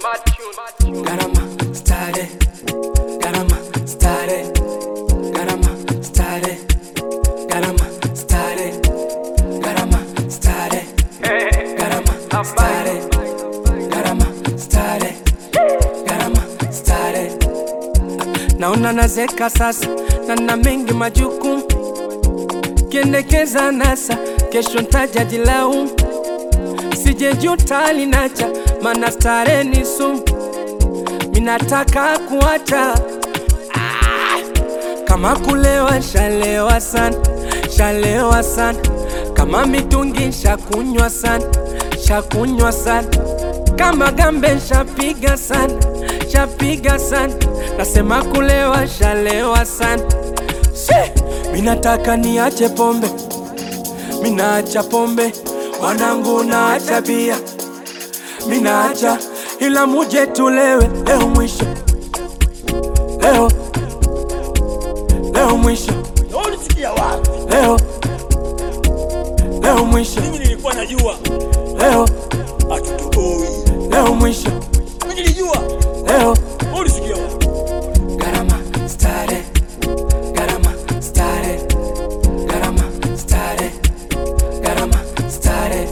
Garama stare, garama stare, garama stare, garama stare, garama stare, garama stare, garama stare, garama stare. Naona nazeka sasa na na mengi majukumu, kiendekeza nasa, kesho ntaja jilaumu, sijejuta linacha, mana stare ni sumu minataka kuacha ah, kama kulewa shalewa sana, shalewa sana, kama mitungi shakunywa sana, shakunywa sana, kama gambe shapiga sana, shapiga sana, nasema kulewa shalewa sana. She, minataka niache pombe, minaacha pombe, wanangu naacha bia, minaacha ila muje tulewe leo mwisho, leo leo mwisho, Na ulisikia wapi? leo leo mwisho, Mimi nilikuwa najua leo hatutoboi. leo mwisho, Mimi nilijua. leo Na ulisikia wapi? Garama stare, garama stare, garama stare, garama stare.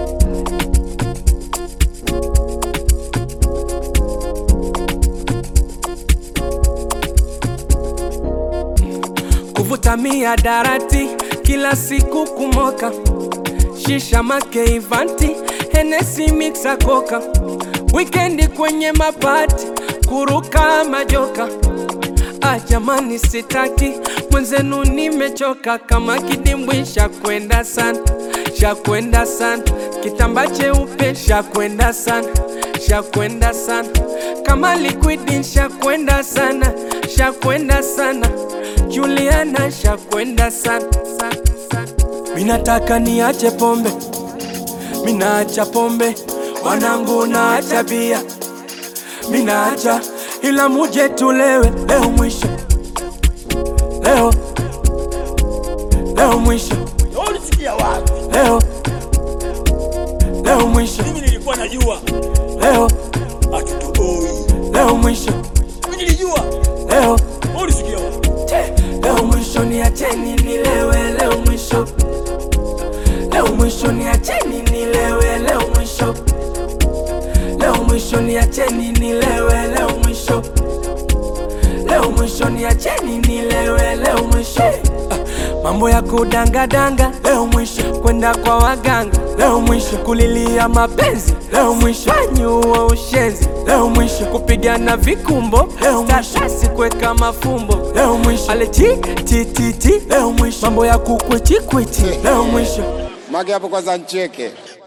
Kuvuta miadarati kila siku kumoka, shisha make ivanti, Hennessy mixa koka, wikendi kwenye mapati, kuruka majoka. Ah, jamani sitaki mwenzenu, nimechoka kama kidimbwi, shakwenda sana, shakwenda sana, kitamba cheupe, shakwenda sana, shakwenda sana, kama liquidi, shakwenda sana, shakwenda sana, Juliana, shakwenda sana, sana, sana. Minataka niache pombe, minaacha pombe, wanangu naacha bia minaacha ila muje tulewe leo mwisho, leo leo mwisho, Na ulisikia wapi? leo leo mwisho, Mimi nilikuwa najua leo hatutoboi. leo mwisho, Mimi nilijua. leo Na ulisikia wapi? leo mwisho, niacheni nilewe leo mwisho, leo mwisho, niacheni nilewe leo mwisho, leo mwisho, niacheni nilewe leo mwisho, leo mwisho, niacheni nilewe leo mwisho. Ah, Mambo ya kudangadanga leo mwisho, kwenda kwa waganga leo mwisho, kulilia mapenzi leo mwisho, fanyuwa ushenzi leo mwisho, kupigana vikumbo leo mwisho, tatasi kuweka mafumbo leo mwisho, ale ti ti ti ti leo mwisho, mambo ya kukwiti kwiti leo mwisho. Mage hapo kwanza ncheke.